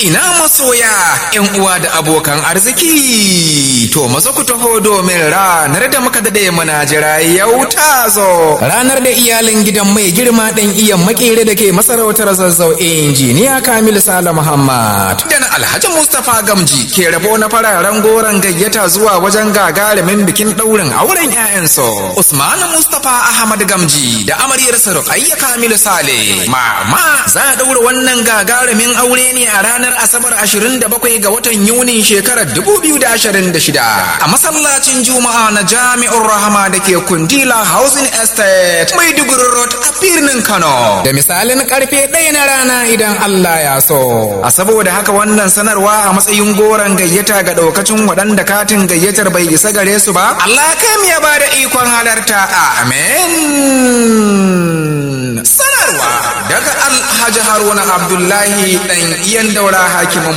ina masoya yan uwa da abokan arziki to maza ku taho domin ranar da muka dade muna jira yau ta zo ranar da iyalin gidan mai girma ɗan iyan makere da ke masarautar zazzau injiniya kamil sala muhammad da na alhaji mustapha gamji ke rabo na fararen goron gayyata zuwa wajen gagarumin bikin ɗaurin auren 'ya'yansu usman mustapha ahmad gamji da amaryarsa ruqayya kamil sale mama za a ɗaura wannan gagarumin aure ne a ranar asabar 27 ga watan yunin shekarar 2026 a masallacin juma'a na jami'ar rahama da ke kundila housing estate maiduguri road a birnin kano da misalin karfe ɗaya na rana idan allah ya so a saboda haka wannan sanarwa a matsayin goron gayyata ga ɗaukacin waɗanda katin gayyatar bai isa gare su ba allah kam ya ba da ikon halarta amen sanarwa daga alhaji haruna abdullahi ɗan iyan daura hakim